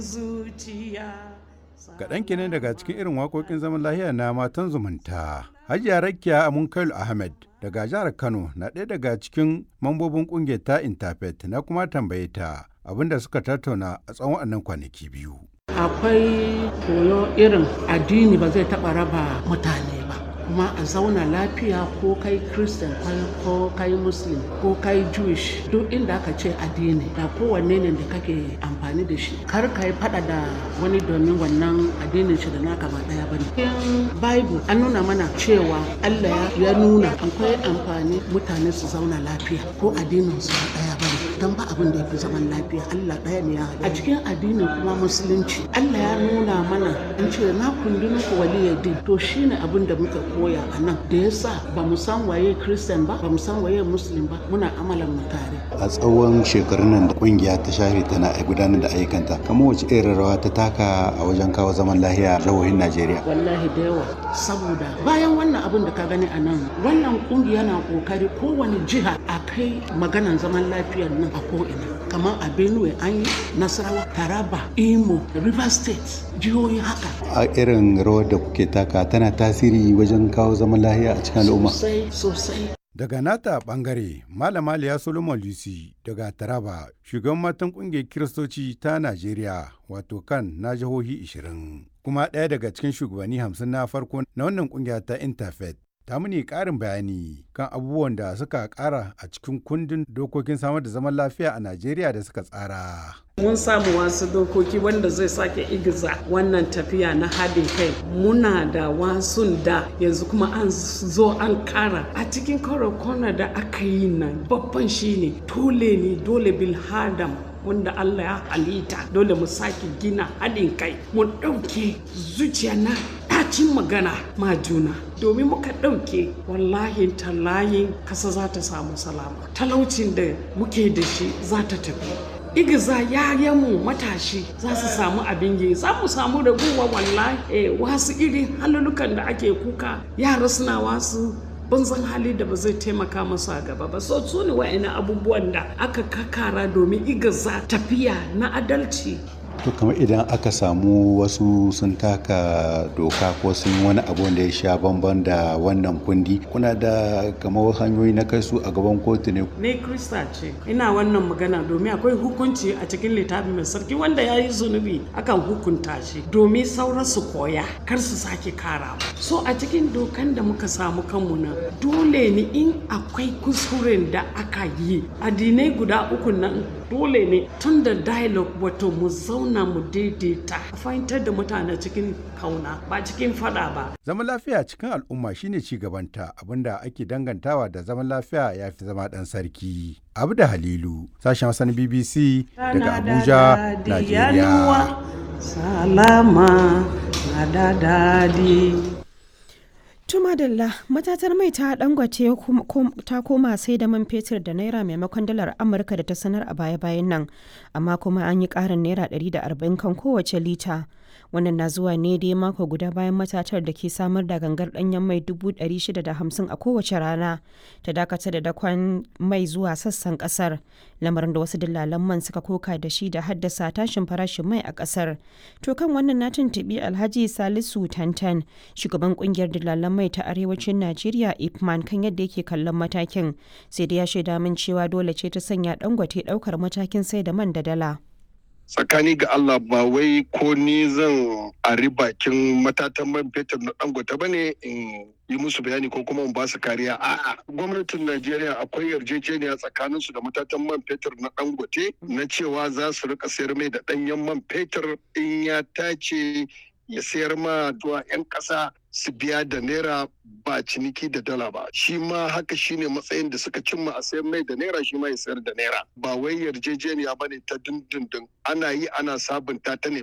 zuciya Kaɗan kenan daga cikin irin waƙoƙin zaman lahiya na matan zumunta. Hajiya Rakiya Amunkailu Ahmed daga jihar Kano na ɗaya daga cikin mambobin ƙungiyar ta Interfaith na kuma tambaye ta abinda suka tattauna a tsawon waɗannan kwanaki biyu. akwai koyo irin addini ba zai taɓa raba mutane ba kuma a zauna lafiya ko kai christian ko kai muslim ko kai jewish duk inda aka ce addini da kowanne ne da kake amfani da shi kar ka yi fada da wani domin wannan addinin shi da naka ba daya bane cikin bible an nuna mana cewa allah ya nuna akwai amfani mutane su zauna lafiya ko addinin su ba daya bane don ba abin da ya fi zaman lafiya Allah ɗaya ne ya a cikin addinin kuma musulunci Allah ya nuna mana in ce na kundi muku waliyar din to shine abin da muka koya a nan da yasa ba mu san waye christian ba ba mu san waye muslim ba muna amalan mu tare a tsawon shekarun nan da kungiya ta shafe tana gudanar da ayyukanta kamar wace irin rawa ta taka a wajen kawo zaman lahiya a jihohin Najeriya wallahi da yawa saboda bayan wannan abin da ka gani a nan wannan kungiya na kokari kowane jiha a kai maganan zaman lafiyar nan a ko'ina kamar a benue an yi nasarawa taraba imo river state jihohi haka a irin rawar da kuke taka tana tasiri wajen kawo zaman lahiya a cikin al'umma sosai sosai Daga nata bangare, Malama Liya Solomon Lucy daga Taraba, shugaban matan kungiyar Kiristoci ta Najeriya, wato kan na jihohi 20, kuma ɗaya daga cikin shugabanni hamsin na farko na wannan kungiya ta Interfaith. Ta muni ƙarin bayani kan abubuwan da suka ƙara a cikin kundin dokokin samar da zaman lafiya a Najeriya da suka tsara. mun samu wasu dokoki wanda zai sake igiza wannan tafiya na haɗin kai muna da wasun da yanzu kuma an zo an kara a cikin kwana da aka yi nan babban shine dole ne dole bilhadam wanda Allah ya halitta dole mu sake gina haɗin kai mu ɗauke zuciya na ɗacin magana ma juna domin muka ɗauke wallahi tallayin kasa za ta samu salama talaucin da muke da shi za ta tafi igiza yayanmu matashi za su samu abin yi za mu samu raguwa wallahi eh, wasu irin halulukan da ake kuka yara suna wasu banzan hali da ba zai taimaka masu a gaba ba so su ne wa'ina abubuwan da aka kakara domin igiza tafiya na adalci to kamar idan aka samu wasu sun taka doka ko sun wani abu da ya sha bamban da wannan kundi kuna da kamar hanyoyi na kai su a gaban kotu ne ne krista ce ina wannan magana domin akwai hukunci a cikin littafi mai sarki wanda ya yi zunubi akan hukunta shi domin sauran su koya kar su sake karawa so a cikin dokan da muka samu kanmu nan dole ne in akwai kuskuren da aka yi addinai guda uku nan dole ne tun da dialogue wato mu zauna mu daidaita a fahimtar da mutane cikin kauna ba cikin fada ba Zaman lafiya cikin al'umma shine ci gabanta abinda ake dangantawa da zaman lafiya ya fi zama ɗan sarki. Abu da Halilu, sashen Hassan BBC daga Abuja, Najeriya. salama na da dadi Tumadalla matatar mai ta dangwace ta koma sai da man fetur da naira maimakon dalar Amurka da ta sanar a baya-bayan nan, amma kuma an yi ƙarin naira 140 kan kowace lita. Wannan na zuwa ne dai mako guda bayan matatar da ke samar da gangar ɗanyen mai 650 a kowace rana ta dakata da dakon mai zuwa sassan ƙasar, lamarin da wasu dillalan man suka koka da shi da haddasa tashin farashin mai a ƙasar. To kan wannan na tuntuɓi Alhaji Salisu Tantan, shugaban ƙungiyar dillalan mai ta arewacin Najeriya Ipman kan yadda yake kallon matakin sai da ya shaida min cewa dole ce ta sanya dangote daukar matakin sai da man da dala. tsakani ga Allah ba wai ko ni zan ari bakin matatan man fetur na dangote ba ne in yi musu bayani ko kuma in ba su kariya a'a gwamnatin Najeriya akwai yarjejeniya tsakanin su da matatan man fetur na dangote na cewa za su rika sayar mai da danyen man fetur in ya tace ya sayar ma zuwa 'yan ƙasa su biya da naira ba ciniki da dala ba shi ma haka shine matsayin da suka cimma a sayar mai da naira shi ma ya sayar da naira ba wai yarjejeniya bane ta dindindin ana yi ana sabunta ta ne